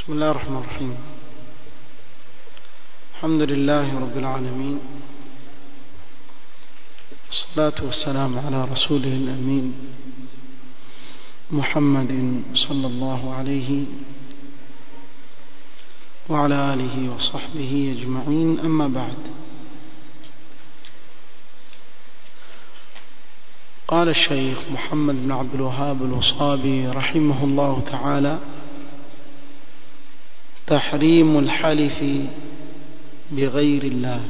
بسم الله الرحمن الرحيم الحمد لله رب العالمين الصلاة والسلام على رسوله الأمين محمد صلى الله عليه وعلى آله وصحبه أجمعين أما بعد قال الشيخ محمد بن عبد الوهاب الوصابي رحمه الله تعالى تحريم الحلف بغير الله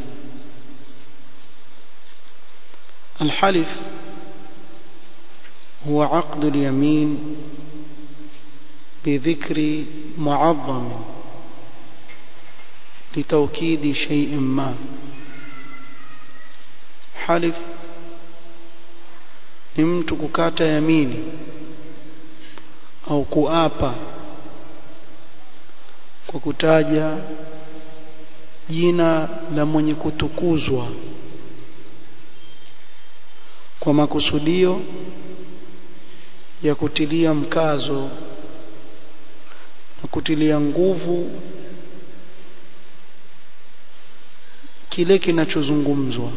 الحلف هو عقد اليمين بذكر معظم لتوكيد شيء ما حلف ni mtu kukata yamini au kuapa kwa kutaja jina la mwenye kutukuzwa kwa makusudio ya kutilia mkazo na kutilia nguvu kile kinachozungumzwa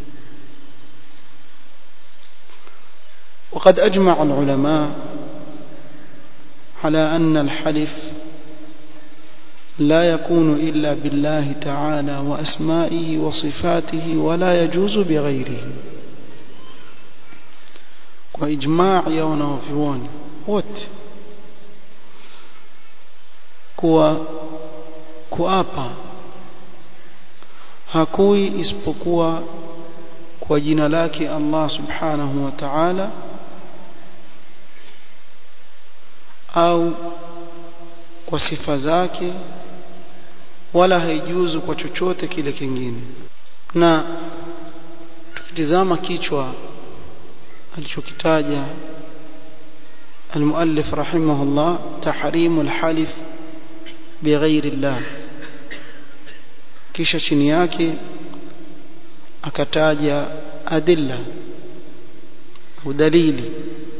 وقد أجمع العلماء على أن الحلف لا يكون إلا بالله تعالى وأسمائه وصفاته ولا يجوز بغيره وإجماع يونا وفيوان wote kuwa kuapa hakui isipokuwa kwa jina lake Allah subhanahu wa ta'ala au kwa sifa zake wala haijuzu kwa chochote kile kingine na tukitizama kichwa alichokitaja المؤلف رحمه الله تحريم الحلف بغير الله kisha chini yake akataja adilla ودليل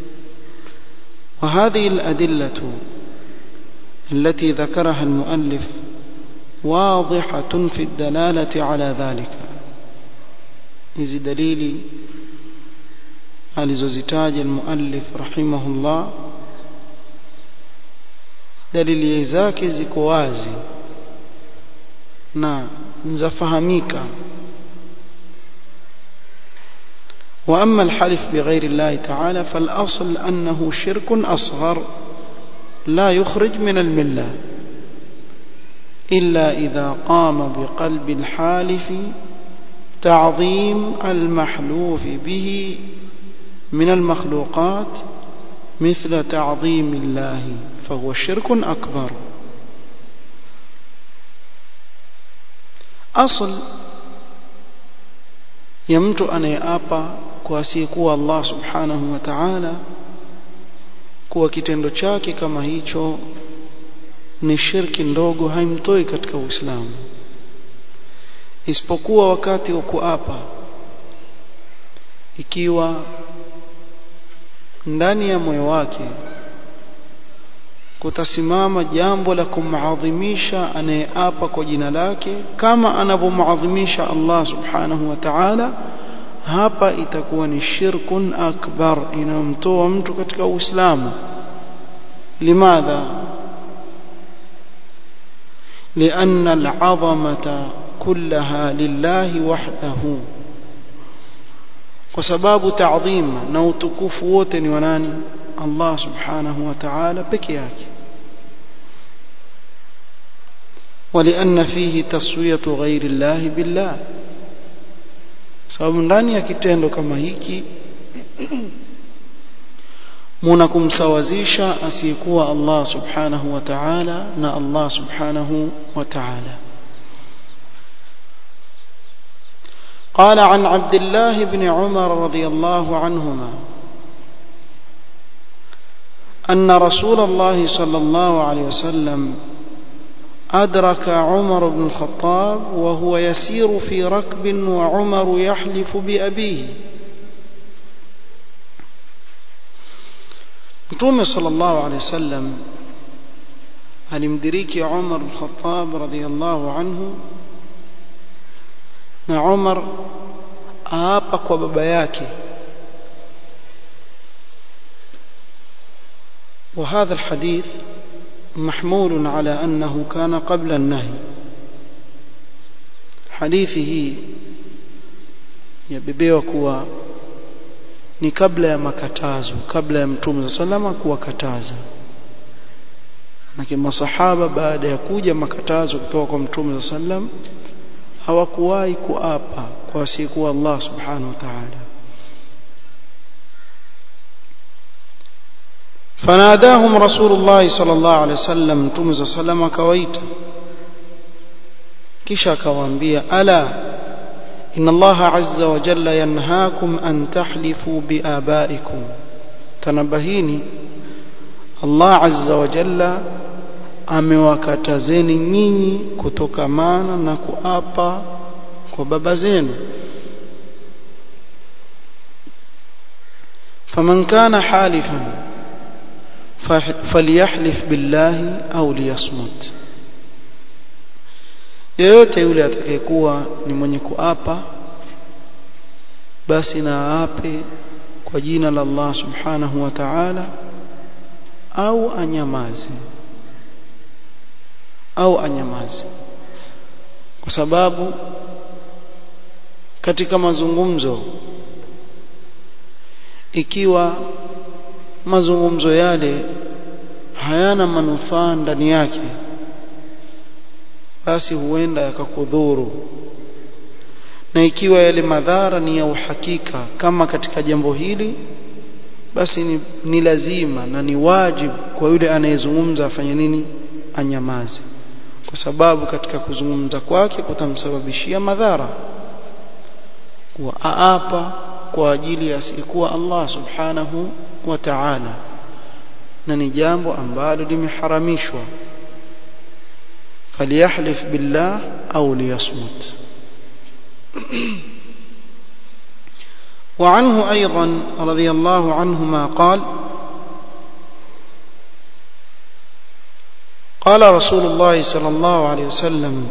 وهذه الأدلة التي ذكرها المؤلف واضحة في الدلالة على ذلك hizi dalili alizozitaja almuallif rahimahullah dalili zake ziko wazi na zafahamika واما الحلف بغير الله تعالى فالاصل انه شرك اصغر لا يخرج من المله الا اذا قام بقلب الحالف تعظيم المحلوف به من المخلوقات مثل تعظيم الله فهو شرك اكبر اصل ya mtu anayeapa kwa asiyekuwa Allah subhanahu wa ta'ala kuwa kitendo chake kama hicho ni shirki ndogo haimtoi katika Uislamu isipokuwa wakati wa kuapa ikiwa ndani ya moyo wake kutasimama jambo la kumadhimisha anayeapa kwa jina lake kama anavyomuadhimisha Allah subhanahu wa ta'ala hapa itakuwa ni shirkun akbar inamtoa mtu katika Uislamu limadha لأن العظمة كلها لله وحده وسباب تعظيم na utukufu wote ni wa nani Allah subhanahu wa ta'ala peke yake ولأن فيه تسوية غير الله بالله sababu ndani ya kitendo kama hiki muna kumsawazisha asiyekuwa Allah subhanahu wa ta'ala na Allah subhanahu wa ta'ala قال عن عبد الله بن عمر رضي الله عنهما أن رسول الله صلى الله عليه وسلم أدرك عمر بن الخطاب وهو يسير في ركب وعمر يحلف بأبيه Mtume sallallahu alaihi wasallam alimdiriki Umar al-Khattab radhiyallahu anhu na Umar aapa kwa baba yake وهذا الحديث محمول على أنه كان قبل النهي حديثه yabebewa kuwa ni kabla ya makatazo kabla ya mtume salama kuwakataza na masahaba baada ya kuja makatazo kutoka kwa mtume sallam hawakuwahi kuapa kwa asiyekuwa Allah subhanahu wa ta'ala فناداهم رسول الله صلى الله عليه وسلم متوم صلى الله عليه وسلم akawaita kisha akawaambia ala إن الله عز وجل ينهاكم أن تحلفوا بآبائكم تنبهيني الله عز وجل amewakatazeni nyinyi kutokamana na kuapa kwa baba zenu faman kana halifan falyahlif billahi au liyasmut yeyote yule atakayekuwa ni mwenye kuapa basi na aape kwa jina la Allah subhanahu wa ta'ala au anyamaze au anyamaze kwa sababu katika mazungumzo ikiwa mazungumzo yale hayana manufaa ndani yake basi huenda yakakudhuru na ikiwa yale madhara ni ya uhakika kama katika jambo hili basi ni, ni lazima na ni wajibu kwa yule anayezungumza afanye nini anyamaze kwa sababu katika kuzungumza kwake kutamsababishia madhara kuwa aapa kwa ajili ya asiyekuwa Allah subhanahu wa ta'ala na ni jambo ambalo limeharamishwa فليحلف بالله أو ليصمت وعنه أيضا رضي الله عنهما قال قال رسول الله صلى الله عليه وسلم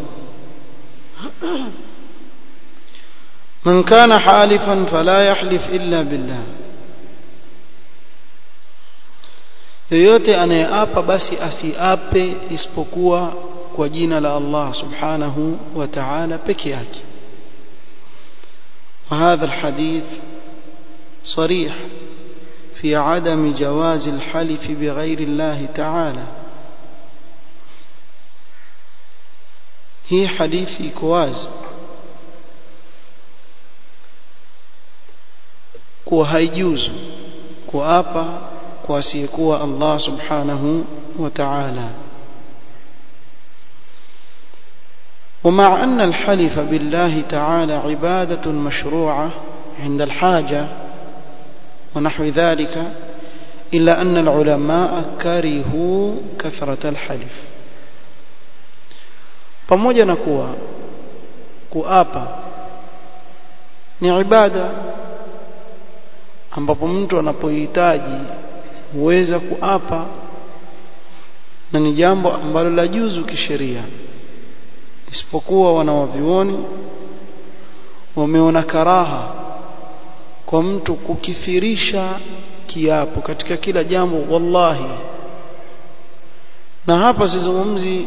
من كان حالفا فلا يحلف إلا بالله yoyote anayeapa basi asiape isipokuwa kwa jina la Allah subhanahu wa ta'ala peke yake وهذا الحديث صريح في عدم جواز الحلف بغير الله تعالى هي حديث كواز kuwa haijuzu kuapa kwa asiyekuwa Allah subhanahu wa ta'ala ومع أن الحلف بالله تعالى عبادة مشروعة عند الحاجة ونحو ذلك إلا أن العلماء كرهوا كثرة الحلف pamoja na kuwa kuapa ni ibada ambapo mtu anapohitaji huweza kuapa na ni jambo ambalo la juzu kisheria isipokuwa wanawavioni wameona karaha kwa mtu kukithirisha kiapo katika kila jambo wallahi na hapa sizungumzi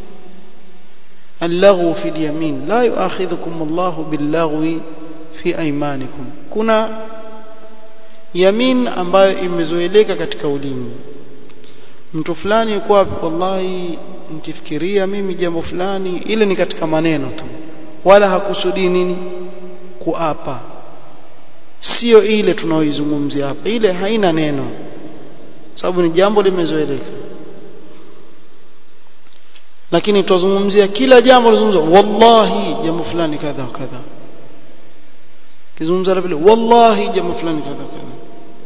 اللغو في اليمين لا يؤاخذكم الله باللغو في ايمانكم kuna yamin ambayo imezoeleka katika ulimi mtu fulani yuko wapi wallahi nikifikiria mimi jambo fulani ile ni katika maneno tu wala hakusudi nini kuapa sio ile tunaoizungumzia hapa ile haina neno sababu ni jambo limezoeleka lakini tuzungumzia kila jambo lizungumzwa wallahi jambo fulani kadha kadha kizungumza vile wallahi jambo fulani kadha kadha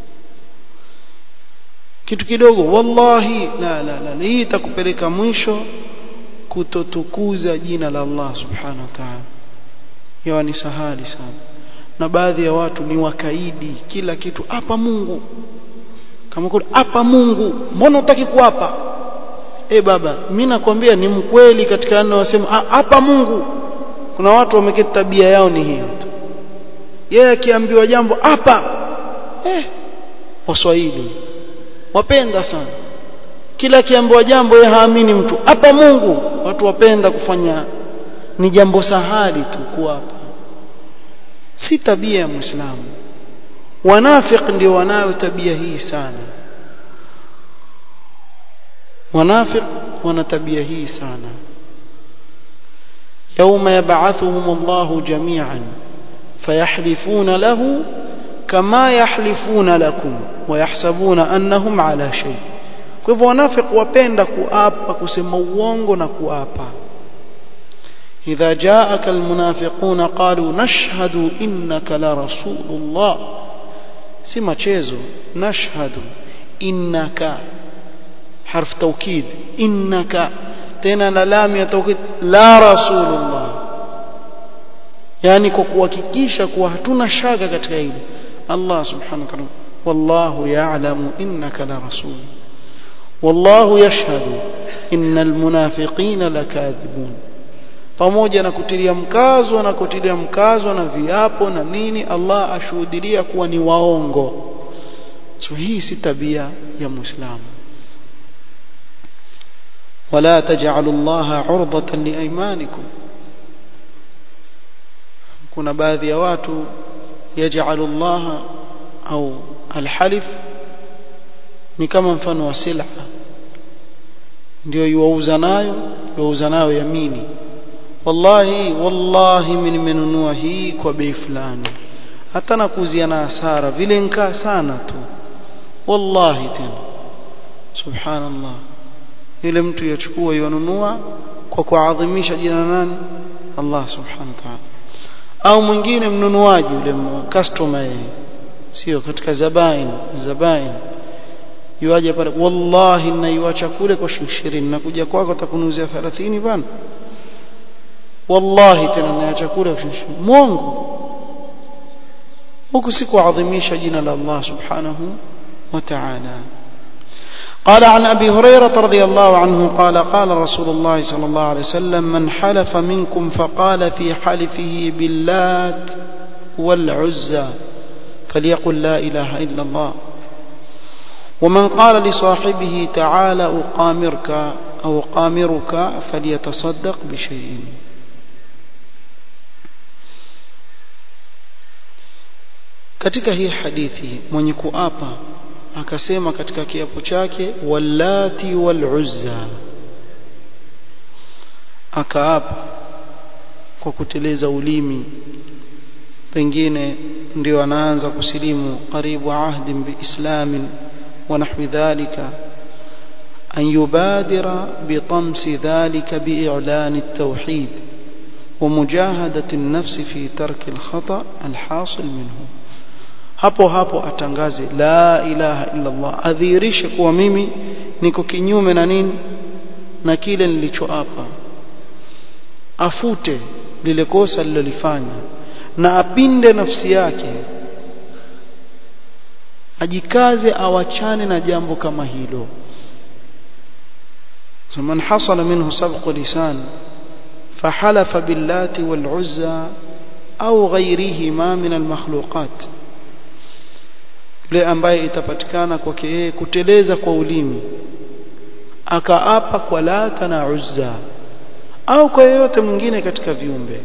kitu kidogo wallahi la la la hii itakupeleka mwisho kutotukuza jina la Allah subhanahu wa ta'ala yawa ni sahali sana na baadhi ya watu ni wakaidi kila kitu hapa Mungu kama kuna hapa Mungu mbona utaki kuapa eh baba mimi nakwambia ni mkweli katika neno wasema hapa Mungu kuna watu wameketi tabia yao ni hiyo tu yeye akiambiwa jambo hapa eh waswahili wapenda sana kila akiambiwa jambo yeye haamini mtu hapa Mungu watu wapenda kufanya ni jambo sahali tu kuapa si tabia ya muislamu wanafiq ndio wanayo tabia hii sana wanafiq wana tabia hii sana يوم يبعثهم الله جميعا فيحلفون له كما يحلفون لكم ويحسبون أنهم على شيء kwa hivyo wanafiki wapenda kuapa kusema uongo na kuapa idha jaaka almunafiquna qalu nashhadu innaka la rasulullah si machezo nashhadu innaka harf tawkid innaka tena na lam ya tawkid la rasulullah yani kwa kuhakikisha kuwa hatuna shaka katika hili Allah subhanahu wa ta'ala wallahu ya'lamu innaka la rasul والله يشهد إن المنافقين لكاذبون pamoja na kutilia mkazo na kutilia mkazo na viapo na nini Allah ashuhudilia kuwa ni waongo so hii si tabia ya muislamu wala taj'alu Allah 'urdatan liaymanikum kuna baadhi ya watu yaj'alu Allah au alhalif ni kama mfano wa sila ndio yuauza nayo yuauza nayo yamini wallahi wallahi mimi nimenunua hii kwa bei fulani hata nakuzia na hasara vile nkaa sana tu wallahi tena subhanallah yule mtu yachukua yanunua kwa kuadhimisha jina nani Allah subhanahu wa ta'ala au mwingine mnunuaji yule customer yeye sio katika zabain zabain yuaje pale wallahi naiacha kule kwa shilingi 20 nakuja kwako atakunuzia 30 bana wallahi tena naiacha kule kwa shilingi mwongo huku si kuadhimisha jina la Allah subhanahu wa ta'ala قال عن أبي هريرة رضي الله عنه قال قال رسول الله صلى الله عليه وسلم من حلف منكم فقال في حلفه باللات والعزى فليقل لا إله إلا الله ومن قال لصاحبه تعالى أقامرك أو أقامرك فليتصدق بشيء katika hii hadithi mwenye kuapa akasema katika kiapo chake wallati waluzza akaapa kwa kuteleza ulimi pengine ndio anaanza kusilimu karibu ahdi biislamin ونحو ذلك أن يبادر بطمس ذلك بإعلان التوحيد ومجاهدة النفس في ترك الخطأ الحاصل منه hapo hapo atangaze la ilaha illa Allah adhihirishe kuwa mimi niko kinyume na nini na kile nilichoapa afute lile kosa lilolifanya na apinde nafsi yake ajikaze awachane na jambo kama hilo man hasala minhu sabqu lisan فحلف باللات والعزى أو غيرهما من المخلوقات yule ambaye itapatikana kwake yeye kuteleza kwa ulimi akaapa kwa lata na uzza au kwa yeyote mwingine katika viumbe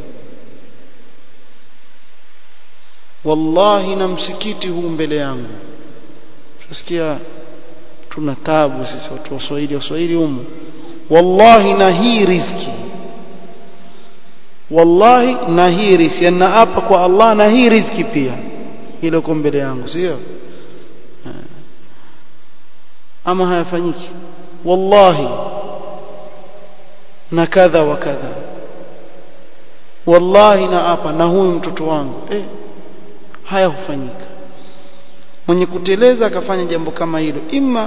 wallahi na msikiti huu mbele yangu tunasikia tuna tabu sisi watu wa Swahili Waswahili humu wallahi na hii riziki wallahi na hii riziki na hapa kwa Allah na hii riziki pia ile uko mbele yangu sio ama hayafanyiki wallahi na kadha wa kadha wallahi na hapa na huyu mtoto wangu eh haya hufanyika mwenye kuteleza akafanya jambo kama hilo imma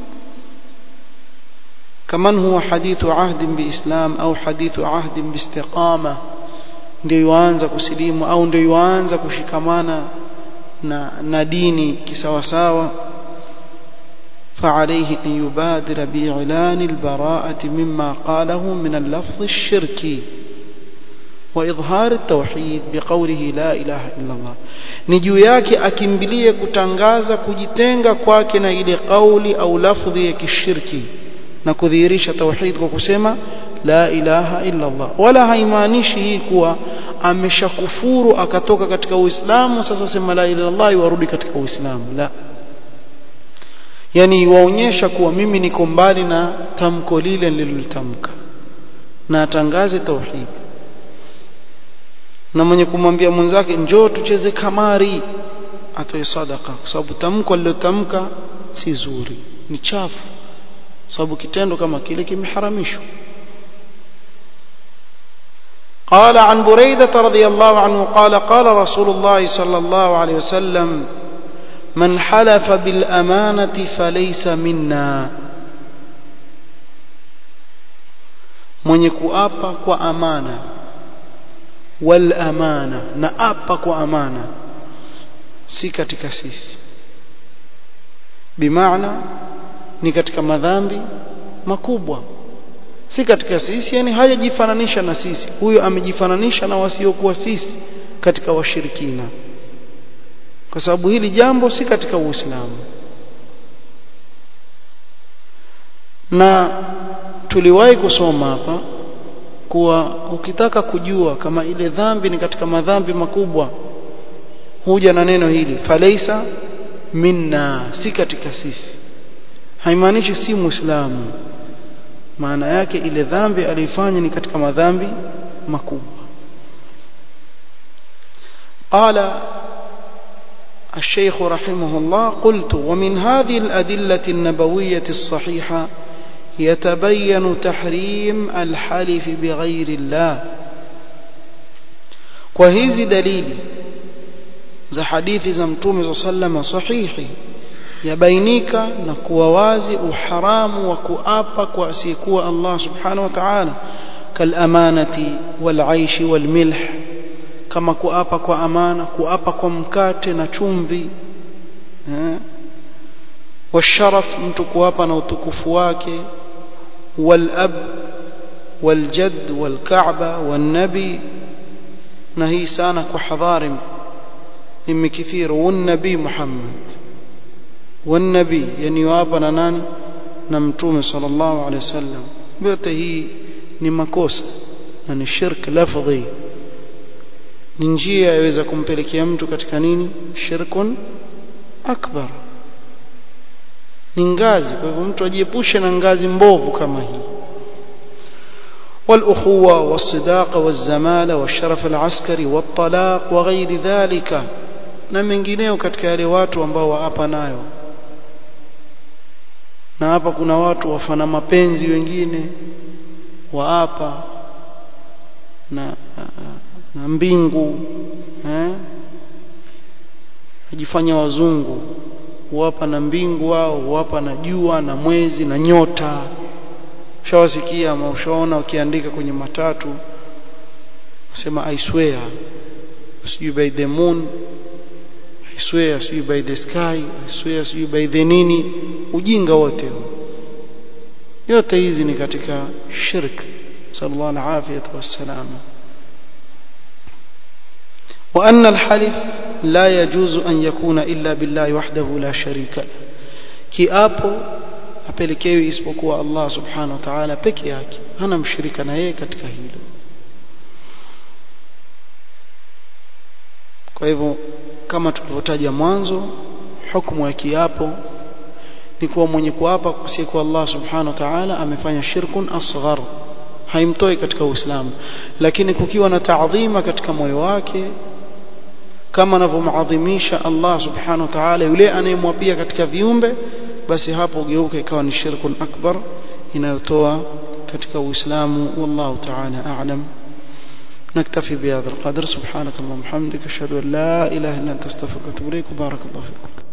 kaman huwa hadithu ahdin biislam au hadithu ahdin biistiqama ndio yuanza kusilimu au ndio yuanza kushikamana na, na dini kisawasawa فعليه أن يبادر بإعلان البراءة مما قاله من اللفظ الشركي وإظهار التوحيد بقوله لا إله إلا الله نجو yake akimbilie kutangaza kujitenga kwake na ile kauli au lafdhi ya kishirki na kudhihirisha tauhid kwa kusema la ilaha illa Allah wala haimaanishi hii kuwa ameshakufuru akatoka katika Uislamu sasa sema la ilaha illallah warudi katika Uislamu la yani waonyesha kuwa mimi niko mbali na tamko lile nililolitamka na atangaze tauhid na mwenye kumwambia mwenzake njoo tucheze kamari atoe sadaka kwa sababu tamko alilotamka si zuri ni chafu sababu kitendo kama kile kimeharamishwa قال عن بريدة رضي الله عنه قال قال رسول الله صلى الله عليه وسلم من حلف بالأمانة فليس منا من يكوapa kwa amana wal amana na apa kwa amana si katika sisi bimaana ni katika madhambi makubwa si katika sisi yani hajajifananisha na sisi huyo amejifananisha na wasiokuwa sisi katika washirikina kwa sababu hili jambo si katika Uislamu na tuliwahi kusoma hapa kuwa ukitaka kujua kama ile dhambi ni katika madhambi makubwa huja na neno hili falaisa minna si katika sisi haimaanishi si muislamu maana yake ile dhambi alifanya ni katika madhambi makubwa qala الشيخ رحمه الله قلت ومن هذه الأدلة النبوية الصحيحة يتبين تحريم الحلف بغير الله وهذه دليل za hadithi za mtume za sallama sahihi yabainika na kuwa wazi uharamu wa kuapa kwa asiyekuwa Allah subhanahu wa ta'ala kalamanati walaishi walmilh kama kuapa kwa amana kuapa kwa mkate na chumvi washaraf mtu kuapa na utukufu wake walab waljad walkaaba walnabi na hii sana kwa hadharim imi kithiru wannabi Muhammad wannabi yani wapa na nani na mtume sallallahu alaihi wasallam yote hii ni makosa na ni shirk lafdhi ni njia yaweza kumpelekea mtu katika nini shirkun akbar ni ngazi kwa hivyo mtu ajiepushe na ngazi mbovu kama hii والأخوة والصداقة والزمالة والشرف العسكري والطلاق وغير ذلك na mengineo katika yale watu ambao waapa nayo na hapa kuna watu wafana mapenzi wengine waapa na na mbingu eh ajifanya wazungu wapa na mbingu wao wapa na jua na mwezi na nyota shawasikia ama ushaona wakiandika kwenye matatu nasema i swear sijui by the moon I swear sijui by the sky I swear sijui by the nini ujinga wote yote hizi ni katika shirk sallallahu alaihi wasallam وأن الحلف لا يجوز أن يكون إلا بالله وحده لا شريك له kiapo apelekewi isipokuwa Allah subhanahu wa ta'ala peke yake hana mshirika na yeye katika hilo kwa hivyo kama tulivyotaja mwanzo hukumu ya kiapo ni kuwa mwenye kuapa kwa Allah subhanahu wa ta'ala amefanya shirkun asghar haimtoi katika Uislamu lakini kukiwa na taadhima katika moyo wake kama anavyomadhimisha Allah subhanahu wa ta'ala yule anayemwapia katika viumbe basi hapo geuka ikawa ni shirkun akbar inayotoa katika Uislamu wallahu ta'ala a'lam نكتفي بهذا القدر سبحانك اللهم وبحمدك اشهد ان لا اله الا انت استغفرك واتوب اليك وبارك الله فيكم